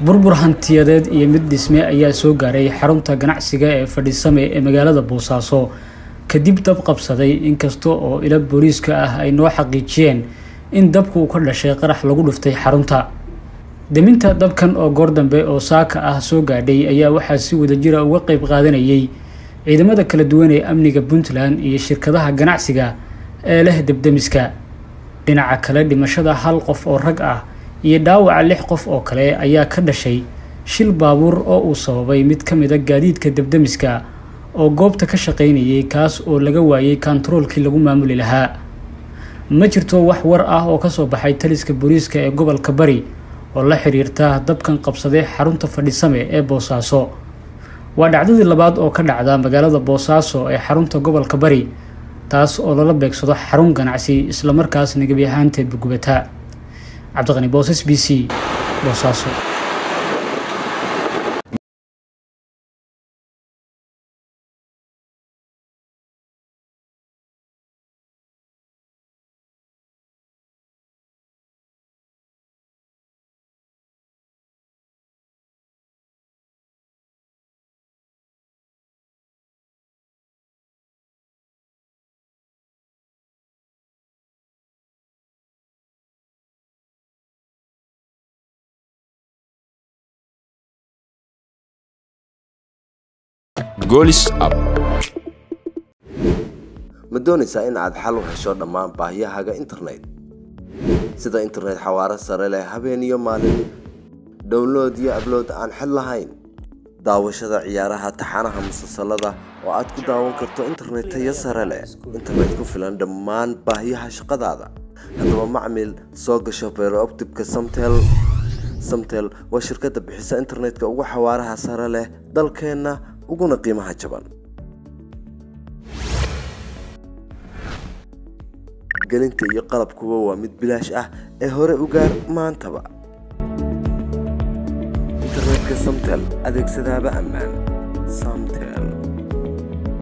burbur hantiyadeed iyo mid dhisme ayaa soo gaaray xarunta ganacsiga ee fadhisame ee magaalada boosaaso kadib dab qabsaday inkasta oo ilo booliiska ah ay noo xaqiijiyeen in dabku uu ka dhashay qarax lagu dhuftay xarunta deminta dabkan oo goor dambe oo saaka ah soo gaadhay ayaa waxaa si wadajira uga qeyb qaadanayay ciidamada kala duwan ee amniga puntland iyo shirkadaha ganacsiga ee leh debdemiska dhinaca kale dhimashada hal qof oo rag ah iyo dhaawaca lix qof oo kale ayaa ka dhashay shil baabuur oo uu sababay mid ka mid a gaadiidka debdemiska oo goobta ka shaqaynayay kaas oo laga waayay kontaroolkii lagu maamuli lahaa ma jirto wax war ah oo kasoo baxay taliska booliiska ee gobolka bari oo la xiriirta dabkan qabsaday xarunta fadhisame ee boosaaso waa dhacdadii labaad oo ka dhacda magaalada boosaaso ee xarunta gobolka bari taas oo lala beegsado xarun ganacsi islamarkaasna gebi ahaanteedba gubata cabdiqani boosas b c boosaaso golis app ma doonaysaa in aad xal u hesho dhammaan baahiyahaaga internet sida internet xawaaro sare leh habeen iyo maalin download iyo ablood aan xid lahayn daawashada ciyaaraha taxanaha musalsalada oo aad ku daawan karto internet tayo sare leh internet ku filan dhammaan baahiyaha shaqadaada haddaba macmil soo gasho beerooptibka samtel samtel waa shirkadda bixisa internetka ugu xawaaraha sare leh dalkeenna uguna qiimaha jaban gelinta iyo qalabkuba waa mid bilaash ah ee hore u gaar maantaba internetka samtel adeegsadaaba ammaan samtel